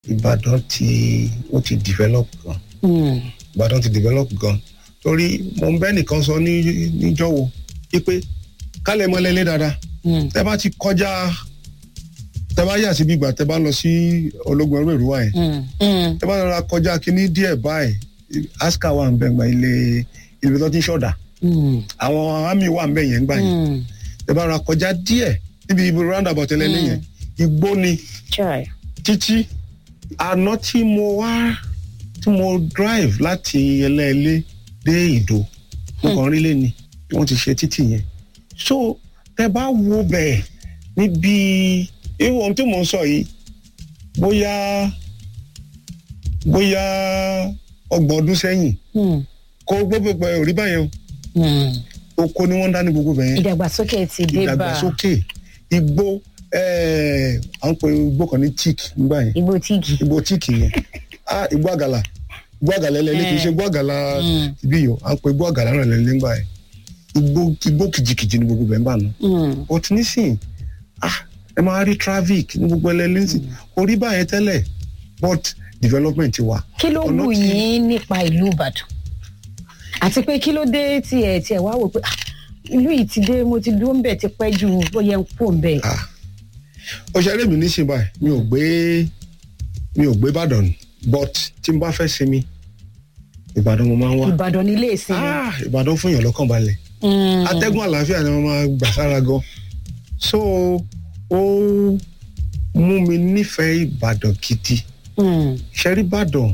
ìbàdàn ti ó ti develop gan Mm. ìbàdàn ti develop gan torí mo ń bẹ́ nìkan sọ ní níjọ́wọ́ wípé kálẹ̀ mọ́lẹ́lẹ́ dáadáa Mm. tẹ bá ti kọjá tẹ bá yà sí gbígbà tẹ bá lọ sí ológun ẹrú èrúwà yẹn Mm. Mm. tẹ bá rọra kọjá kínní díẹ̀ báyìí aska wà ń bẹ gbà ilé ilé tó ti ń ṣọ̀dà Mm. àwọn army wà ń bẹ yẹn gbà yẹn Mm. tẹ bá rọra kọjá díẹ̀ níbi ibi roundabout ẹlẹ́lẹ́ yẹn igbó ni Chai. títí àná tí mo wá tí mo drive láti ẹlẹ́ẹ̀lẹ́ dé ìdó mo kàn rí lé ni bí wọ́n ti ṣe títì yẹn so tẹ bá wo bẹ́ẹ̀ níbi irú ohun tí mò ń sọ yìí bóyá bóyá ọgbọ̀n ọdún sẹ́yìn Mm. kó gbogbo pẹ̀ ò rí báyẹn Mm. o oko ni wọ́n ń dá ní gbogbo bẹ̀yẹn ìdàgbàsókè ti dé bá ìdàgbàsókè igbó ẹ̀ẹ́ à ń pe igbó kan ní tíìk nígbà yẹn igbó tíìgì. igbó tíìkì yẹn ah igbó àgàlà igbó àgàlà ẹlẹ́lẹ́ kì í ṣe igbó àgàlà Mm. ibi yìí o à ń pe igbó àgàlà náà lẹ́lẹ́ nígbà yẹn igbó igbó kìjìkìjì ní gbogbo bẹ́ẹ̀ ń bà nù Mm. but nísìn ah ẹ máa rí traffic ní gbogbo ẹlẹ́lẹ́ nísìn kò rí báyẹn tẹ́lẹ̀ but development ti wà kí ló Ọ̀nà wù tí- yín nípa ìlú ìbàdàn àti pé kí ló dé tiẹ̀ tiẹ̀ wá wò pé ah, ìlú yìí ti dé mo ti dúró ń bẹ̀ ti pẹ́ ju bóyá ń kó ń bẹ̀. ah òṣèré mi nísìn báyìí mi ò gbé mi ò gbé Ìbàdàn but tí n bá fẹ́ sinmi Ìbàdàn mo máa ń wá ìbàdàn nílé ìsinmi. ah Ìbàdàn fún yàn lọ́kàn balẹ̀ Mm. atẹ́gùn àlàáfíà ni wọ́n máa gbà sára gan so ó mú mi nífẹ̀ẹ́ Ìbàdàn gidi Mm. ṣẹ́rí Ìbàdàn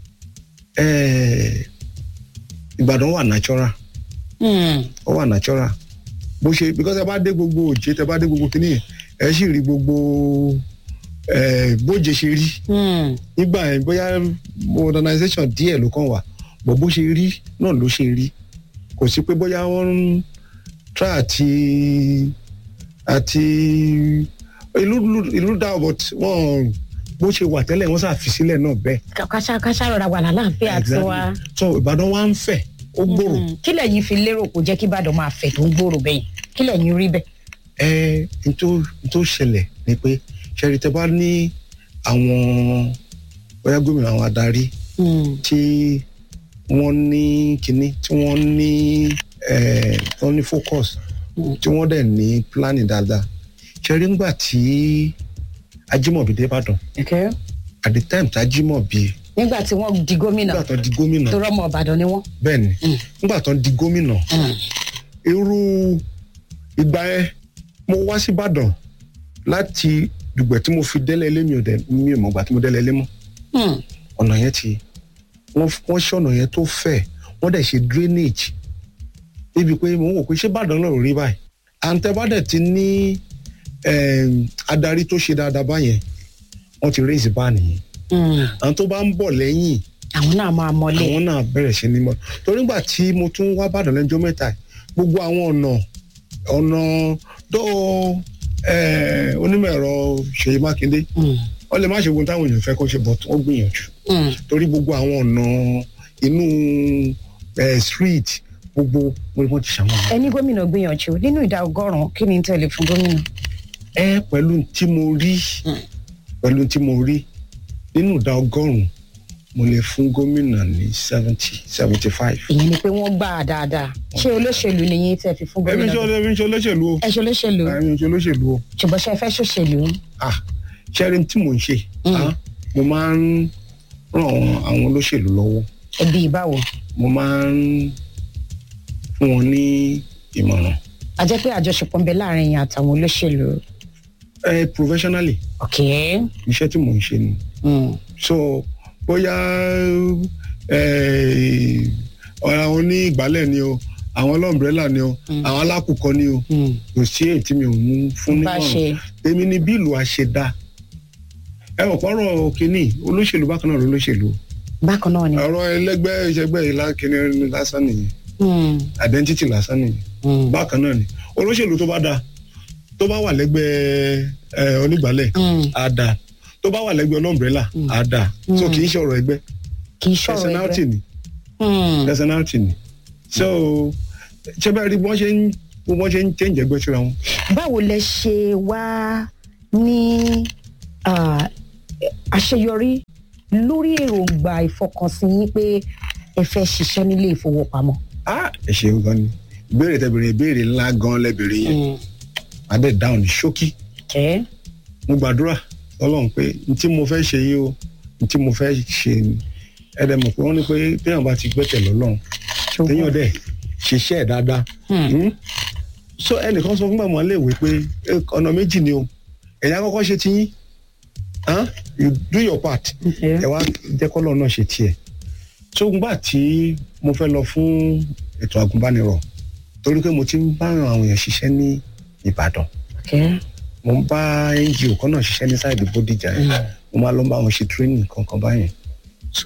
eh, Ìbàdàn wà natural Mm. ó wà natural bó ṣe because ẹ bá dé gbogbo òjé tẹ bá dé gbogbo kìnìyàn ẹ sì rí gbogbo eh, bóje ṣe rí Mm. nígbà yẹn bóyá modernization díẹ̀ ló kàn wà bọ̀ bó ṣe rí náà ló ṣe rí kò sí pé bóyá wọ́n ń try àti àti ìlú ìlú dá but wọ́n bó ṣe wà tẹ́lẹ̀ wọ́n ṣàfi sílẹ̀ náà bẹ́ẹ̀. Ká- káṣá káṣá rọra wà lálàáfíà tí wa. so Ìbàdàn wa ń fẹ̀ ó gbòòrò Mm. kí lẹ̀yin fi lérò kó jẹ́ kí ìbàdàn máa fẹ̀ tó ń gbòòrò bẹ́yìn kí lẹ̀yin rí bẹ́ẹ̀. ẹ n tó n tó ṣẹlẹ̀ ni pé ṣẹ́rí tẹ bá ní àwọn bóyá gómìnà àwọn adarí Mm. tí wọ́n ní kinní tí wọ́n ní eh, tí wọ́n ní focus Mm. tí wọ́n dẹ̀ ní planning dáadáa ṣẹ́rí ńgbà tí Ajímọ̀bí dé Ìbàdàn Okay. at the time tí Ajímọ̀bí nígbà tí wọ́n di gómìnà nígbà tó di gómìnà tó rọ́mọ ìbàdàn ni wọ́n. bẹ́ẹ̀ ni Mm. nígbà tó di gómìnà Mm. irú ìgbà yẹn mo wá sí Ìbàdàn láti dùgbẹ̀ tí mo fi délé ilé mi ò dẹ̀ mi ò mọ̀ gbà tí mo délé ilé mọ́ Mm. ọ̀nà yẹn ti wọ́n wọ́n ṣe ọ̀nà yẹn tó fẹ̀ wọ́n dẹ̀ ṣe drainage níbi pé mo ń wò pé ṣé Ìbàdàn náà ò rí báyìí àǹtẹ̀bàdẹ̀ ti ní em, adarí tó ṣe dáadáa báyẹn wọ́n ti raise bá nìyẹn Mm. àwọn tó bá ń bọ̀ lẹ́yìn àwọn náà máa mọlé. àwọn náà bẹ̀rẹ̀ sí ní mọ́ torí nígbà tí mo tún wá Ìbàdàn lẹ́jọ́ mẹ́ta yìí, gbogbo àwọn ọ̀nà ọ̀nà tó eh, onímọ̀ ẹ̀rọ Ṣèyí Mákindé Mm. wọ́n lè má ṣe ohun táwọn èèyàn fẹ́ kó ṣe but wọ́n gbìyànjú Mm. torí gbogbo àwọn ọ̀nà inú eh, street gbogbo wọn wọn ti ṣàwọn. ẹni gómìnà gbìyànjú nínú ìdá ọgọ́rùn-ún kí ni tẹ̀lé fún gómìnà. ẹ pẹ̀lú tí mo rí Mm. pẹ̀lú tí mo rí nínú ìdá ọgọ́rùn-ún mo lè fún gómìnà ní seventy seventy five. ìyẹn ni pé wọ́n gbà á dáadáa ṣé olóṣèlú ni yín tẹ̀ fi fún ẹbí gómìnà. ń ṣe ẹbí ń ṣe olóṣèlú o ẹ ṣe olóṣèlú ẹbí ń ṣe olóṣèlú o ṣùgbọ́n ṣe fẹ́ ṣòṣèlú. ah ṣẹ́rin tí mò ń ṣe Mm. ah, mo máa ń ràn àwọn olóṣèlú lọ́wọ́ ẹbí ìbáwo. mo máa ń fún wọn ní ìmọ̀ràn a jẹ́ pé àjọṣepọ̀ ń bẹ láàrin yín àtàwọn olóṣèlú. ẹ professionally ok. iṣẹ́ tí mò ń ṣe ni Mm. so bóyá eh, ọ̀rọ̀ àwọn ní ìgbálẹ̀ ni o àwọn ọlọ́mbrẹ́là ni o Mm. àwọn alákùkọ ni o Mm. kò sí èyí tí mi ò ń fún bá nímọ̀ràn ṣe. èmi ni bí ìlú àṣedá ẹ ò pọ́nrọ̀ kínní olóṣèlú bákan náà lolóṣèlú bákan náà ni. ọ̀rọ̀ ẹlẹ́gbẹ́ ìṣẹ́gbẹ́ ìlà kínní lásán nìyẹn Mm. identity lásán nìyẹn Mm. bákan náà ni olóṣèlú tó bá dáa tó bá wà lẹ́gbẹ́ ẹ, onígbàálẹ̀ Mm. á dáa tó bá wà lẹ́gbẹ́ ọlọ́mbrẹ́là Mm. á dáa so Mm. kì í ṣe ọ̀rọ̀ ẹgbẹ́ kì í ṣọ̀rọ̀ personality ẹgbẹ́. ni Mm. personality ni so ṣé bẹ́ẹ̀ rí bí wọ́n ṣe ń bí wọ́n ṣe ń change ẹgbẹ́ síra wọn. báwo lẹ ṣe wá ní ah, àṣeyọrí lórí èròǹgbà ìfọkànsìn yín pé ẹ fẹ́ ṣiṣẹ́ nílé ìfowópamọ́. ah ẹ ṣeun gan ni ìbéèrè tẹ béèrè ìbéèrè ńlá gan lẹbèrè yẹn adé dáhùn ní ṣókí kẹ́ mo gbàdúrà Ọlọ́run pé n tí mo fẹ́ ṣe yìí o n tí mo fẹ́ ṣe ni ẹdẹ mọ̀ pé wọ́n ní pé téèyàn bá ti gbẹ́kẹ̀ lọ́lọ́run téèyàn dẹ̀ ṣiṣẹ́ ẹ̀ dáadáa Hmm? so ẹnìkan sọ fún bàmọ́ léèwé pé eh, ọ̀nà méjì ni o ẹ̀yà kọ́kọ́ ṣe ti yín Huh? you do your part ẹ wá jẹ́ kọ́lọ́ náà ṣe tiẹ̀ tó gbà tí mo fẹ́ lọ fún ètò àgùnbánirọ̀ torí pé mo ti ń bá àwọn èèyàn ṣiṣẹ́ ní Ìbàdàn kẹ́ mo ń bá ngo kan náà ṣiṣẹ́ ní sáìdì Bódìjà yẹn mo máa lọ bá wọn ṣe training kankan báyẹn so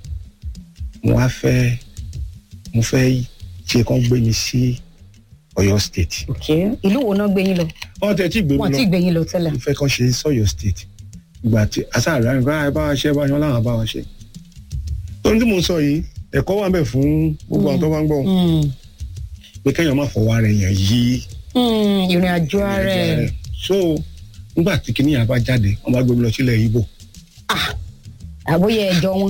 mo wá fẹ́ mo fẹ́ ṣe kán gbé mi sí Ọ̀yọ́ state kẹ́ ìlú wo náà gbé yín lọ wọ́n tẹ̀ tí gbé mi wọn lọ ti gbé yín lọ tẹ́lẹ̀. mo fẹ́ kán ṣe sọ́yọ́ state ìgbà tí asáàlú àyìnbá ẹ bá wa ṣe bá yan láwọn bá wa ṣe ohun tí mo sọ yìí ẹ̀kọ́ wà ń bẹ fún gbogbo àwọn tó bá ń gbọ́ Mm. pé kéèyàn má fọwọ́ ara èèyàn yí Mm, ìrìn àjò ara ẹ̀ so nígbà tí kìnìyàn bá jáde wọ́n bá gbé mi lọ sílẹ̀ Ìgbò àbóyẹ ẹjọ́ wọn.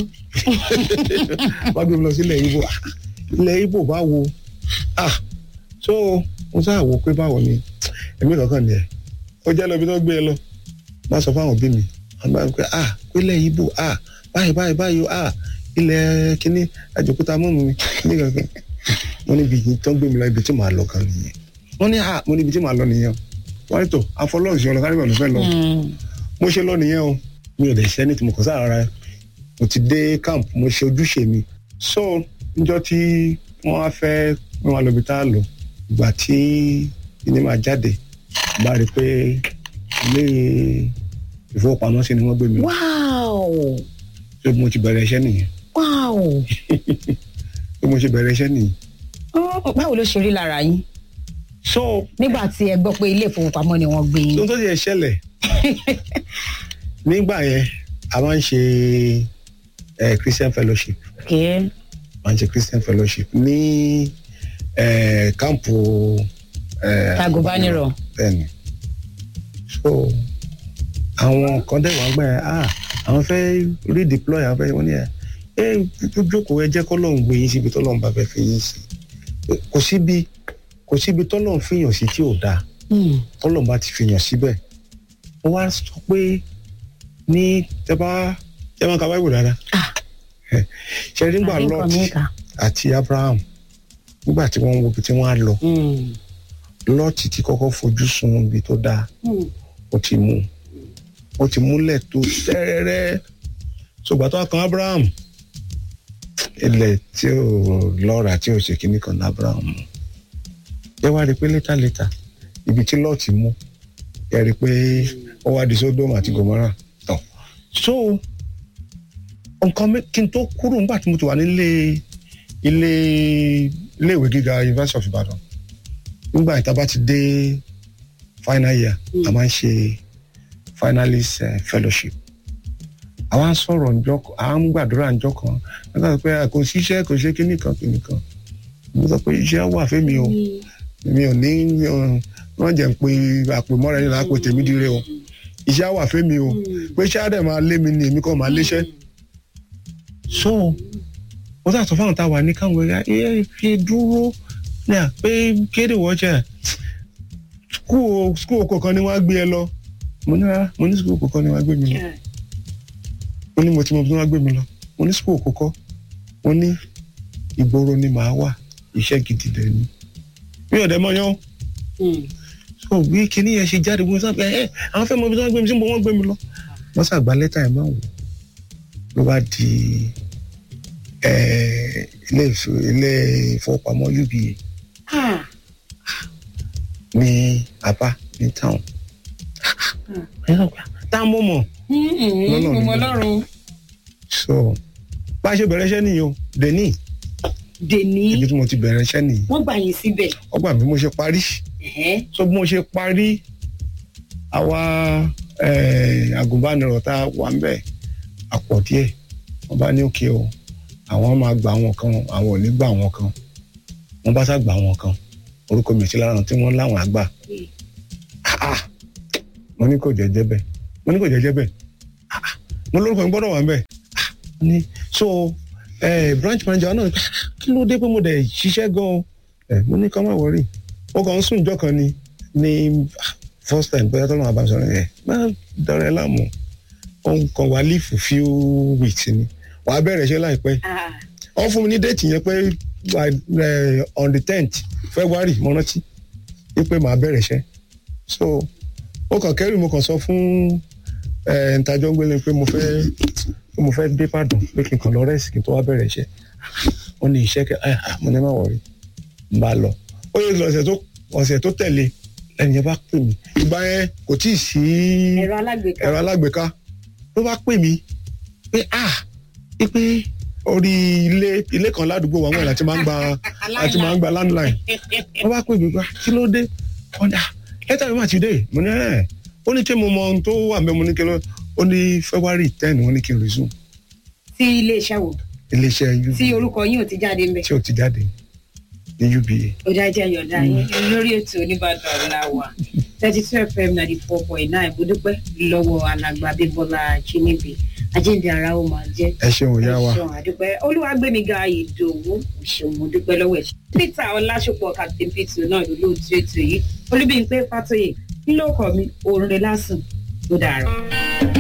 wọ́n bá gbé mi lọ sílẹ̀ Ìgbò ilẹ̀ Ìgbò báwo ah so mo sáà wò pé báwo ni èmi kankan ni ẹ ó jẹ́ lọ bí wọ́n gbé e lọ bá sọ fáwọn òbí mi wọ́n bá ń pẹ́ ah pínlẹ̀ Ìgbò ah báyìí báyìí báyìí o, ah ilẹ̀ kínní àjòkúta mọ́mú mi ní kankan wọ́n níbi yìí tó ń gbé mi lọ ibi tí màá lọ kan nìyẹn wọ́n ní ah mo níbi tí màá lọ nìyẹn wọ́n ní tó afọlọ́ọ̀sì ọlọ́kárìbà ló fẹ́ lọ Mm. mo ṣe lọ nìyẹn o mi ò dẹ̀ ṣe ní tí mo kàn sára ra mo ti dé camp mo ṣe ojúṣe mi so níjọ́ tí wọ́n á fẹ́ wọ́n wá lọ́bi tá a lò ìgbà tí ilé máa jáde bá rí i pé ilé ìfowópamọ́sí ni wọ́n gbé mi lọ wow so mo ti bẹ̀rẹ̀ iṣẹ́ nìyẹn wow so mo ti bẹ̀rẹ̀ iṣẹ́ nìyẹn Oh, báwo ló ṣe rí lára yín so nígbà tí ẹ gbọ́ pé ilé ìfowópamọ́ ni wọ́n gbé yín. ohun tó ti ẹ̀ ṣẹlẹ̀ nígbà yẹn a máa ń ṣe eh, Christian fellowship kẹ́ máa ń ṣe Christian fellowship ní eh, kámpù eh, Agùnbánirọ̀. bẹ́ẹ̀ni so àwọn kan dẹ̀ wá gbà yẹn ah àwọn fẹ́ redeploy àwọn fẹ́ wọ́n ní ẹ̀ ẹ jókòó ẹ jẹ́ kọ́lọ́hún gbé yín síbi tọ́lọ́hún bá fẹ́ fi yín sí kò síbi kò síbi tọ́lọ́hún fìyàn sí tí ò dáa Mm. tọ́lọ́hún bá ti fìyàn síbẹ̀ wọ́n wá sọ pé ní tẹ́ bá tẹ́ máa ka báyìí dáadáa Ah. ṣe nígbà Àbí nǹkan Lot mi kà. àti Abraham nígbà tí wọ́n ń wo ibi tí wọ́n á lọ Mm. Lot ti kọ́kọ́ fojú sun ibi tó dáa Mm. ó ti mú ó ti múlẹ̀ tó tẹ́rẹ́rẹ́ ṣùgbọ́n tó kan Abraham ilẹ̀ tí ò lọ́ra tí ò ṣe kíní kan ní Abraham mú ẹ wá rí i pé létà létà ibi tí Lot mú ẹ rí i pé ó wá di Sodom àti Gomorrah tán so nǹkan mi kí n tó kúrò nígbà tí mo ti wà nílé ilé iléèwé gíga University of Ibadan nígbà ìta bá ti dé final year a máa ń ṣe finalist uh, fellowship àwa ń sọ̀rọ̀ ǹjọ́ à ń gbàdúrà ǹjọ́ kan nígbà tó pé a kò síṣẹ́ kò ṣe kíní kan kíní kan mo sọ pé iṣẹ́ wà fẹ́mi o mi ò ní mi ò- wọ́n jẹ́ ń pe àpèmọ́ra ẹni lápò tèmi dire o iṣẹ́ wà fẹ́mi o pé iṣẹ́ á dẹ̀ máa lé mi ni èmi kàn máa léṣẹ́ so mo sà sọ fáwọn tá a wà ní káwọn ẹ̀yà ẹ fi dúró ní à pé kéde wọ́ọ̀ṣẹ̀ skul skul kọ̀ọ̀kan ni wọ́n á gbé ẹ lọ mo ní rárá mo ní skul kọ̀ọ̀kan ni wọ́n á gbé mi lọ mo ní mo ti mọ bí wọ́n á gbé mi lọ mo ní skul kọ̀ọ̀kan mo ní ìgboro ni màá wà iṣẹ́ gidi dẹ̀ ni mi ò dẹ̀ mọ̀ yán Mm. so bí kinní yẹn ṣe jáde wọn sábẹ ẹ àwọn fẹ́ mọ bí wọ́n gbé mi sí mo wọ́n gbé mi lọ wọ́n ṣàgbá lẹ́tà ẹ̀ máa wò ló bá di ẹ, ilé ìf- ilé ìfowópamọ́ UBA Ah. ní Aba ní town tá a mọ̀ mọ̀ Mm-mm. Lọ́nà Ọmọ ni. Ọlọ́run. so bá a ṣe bẹ̀rẹ̀ iṣẹ́ nìyí o deni Dèní. ibi tí mo ti bẹ̀rẹ̀ iṣẹ́ nìyí Wọ́n gbà yín síbẹ̀. ọgbà bí mo ṣe parí Ẹ̀hẹ́. so bí mo ṣe parí àwa eh, agùnbánirọ̀ tá a wà ń bẹ̀ àpọ̀ díẹ̀ wọ́n bá ní òkè o àwọn máa gba àwọn kan àwọn ò ní gba àwọn kan wọ́n bá sá gba àwọn kan orúkọ mi sí lára tí wọ́n láwọn àgbà Ah, ah. mo ní kò jẹ́jẹ́ bẹ́ẹ̀ mo ní kò jẹ́jẹ́ bẹ́ẹ̀ Ah, ah. mo lórúkọ mi gbọ́dọ̀ wà ń bẹ̀ Ah, ni so eh, branch manager náà "Ah, kí ló dé pé mo dẹ̀ ṣiṣẹ́ gan-an Eh, mo ní ká má wọrí mo kàn ń sùn ìjọ kan ni ní ah, first time bóyá tọ́lọ́mọ àbá sọ̀rọ̀ yẹn má dọ̀rẹ́ láàmú òun kan wà leave for few weeks ni wàá bẹ̀rẹ̀ iṣẹ́ láìpẹ́ Ah, wọ́n fún mi ní déètì yẹn pé by, eh, on the tenth february mo rántí wípé màá bẹ̀rẹ̀ iṣẹ́ so mo kàn kẹ́rù mo kàn sọ fún eh, ntajọ́ gbélé pé mo fẹ́ pé mo fẹ́ dé pàdùn pé kí n kàn lọ rẹ́sì kí n tó wá bẹ̀rẹ̀ iṣẹ́ wọ́n ní iṣẹ́ kẹ́ ah, ah, mo ní má wọ̀rí n bá lọ ó yẹ ọ̀sẹ̀ tó ọ̀sẹ̀ tó tẹ̀lé ẹni yẹn bá pè mí ìgbà yẹn kò tí ì sí ẹ̀rọ alágbèéká ẹ̀rọ alágbèéká ló bá pè mí pé ah pé orí ilé ilé kan ládùúgbò wa wọn láti máa ń gba láti máa ń gba landline wọ́n bá pè mí pé kí ló dé wọ́n dà lẹ́tà mi mà ti dé mo ní ẹ̀ ó ní kí mo mọ ohun tó wà mẹ́ mo ní kí ló ó ní february ten wọ́n ní kí n resume sí iléeṣẹ́ wo iléeṣẹ́ uba tí orúkọ yín ò ti jáde ń bẹ̀. tí ò ti jáde ní uba ó dájẹ́ yọ̀dá yín lórí ètò oníbàdàn ọ̀làwà thirty two fm ninety four point nine mo dúpẹ́ lọ́wọ́ alàgbà bíbọ́lá chinibi ajíǹde ara ó máa jẹ́ ẹ ṣeun ìyá wa ẹ̀ṣọ́ àdúpẹ́ olúwàgbẹ̀míga ìdòwú ìṣòwò mo dúpẹ́ lọ́wọ́ ẹ̀ peter ọlásùpọ̀ captain peter náà ló lóòótọ́ ètò yìí olúbíyìnpé fàtóyè ńlọkọ̀ mi òǹrẹ̀ lásùn tó dàrọ̀.